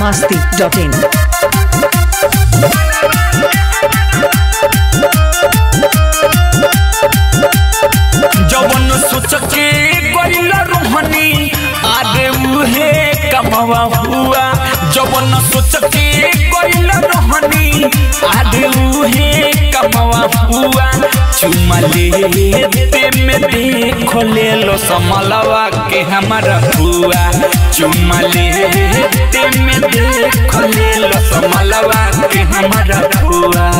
masti.in. जवन सोच के गइल रोहनी आगे उहे कमवा हुआ जवन सोच के गइल रोहनी आगे उहे कमवा हुआ चुमा ले ते में देख ले लो समलवा के हमारा हुआ चुमा ले ते में देख ले लो समलवा के हमारा हुआ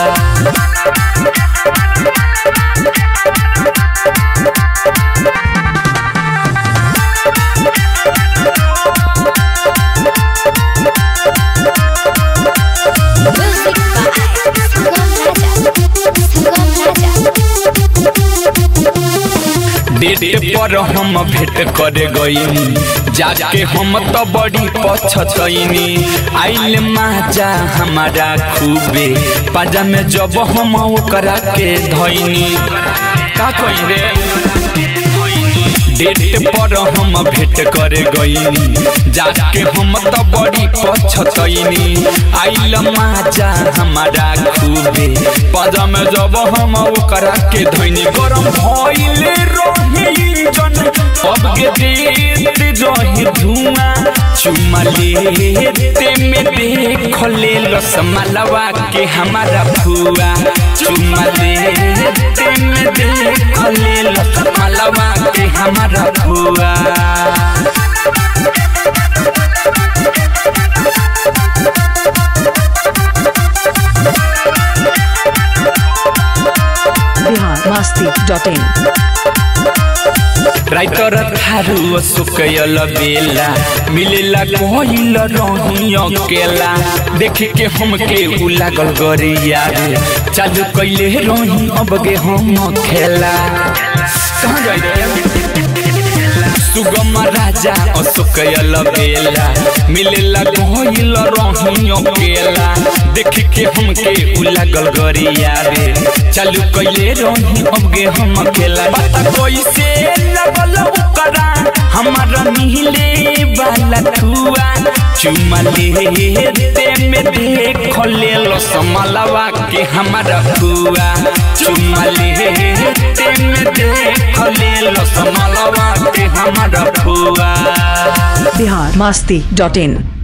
Music by Sangam Raja. Sangam Raja. Date पर हम भेंट करे गईनी जाके हम तो बड़ी पछतईनी आइल माजा हमारा खूबे पाजा में जब हम ओकरा के धईनी का कही रे डेट पर हम भेंट करे गईनी जाके हम तो बड़ी पछतईनी आइल माजा हमारा खूबे पाजा में जब हम ओकरा के धईनी गरम भइल रही जन अब के देत रही धुआं चुमा लेते में देख ले लसमलवा के हमारा फुआ चुमा लेते में देख ले लसमलवा के हमारा फुआ Bihar masti.in. राइटर थारू सुकयल बेला मिलेला कोइल रही अकेला देख के हमके उ लागल गरिया रे चालू कैले रही अब गे हम खेला कहाँ जाई रे सुगम राजा अशोकयल बेला मिलेला कोइल रही अकेला देख के हमके उ लागल गरिया रे चालू कैले रही अब गे हम खेला पता कैसे लगल ओकरा हमारा मिले वाला ठुआ चुमा लेते में देख ले लो समलवा के हमारा फुआ चुमा लेते में देख ले लो समलवा के हमारा फुआ Bihar masti.in.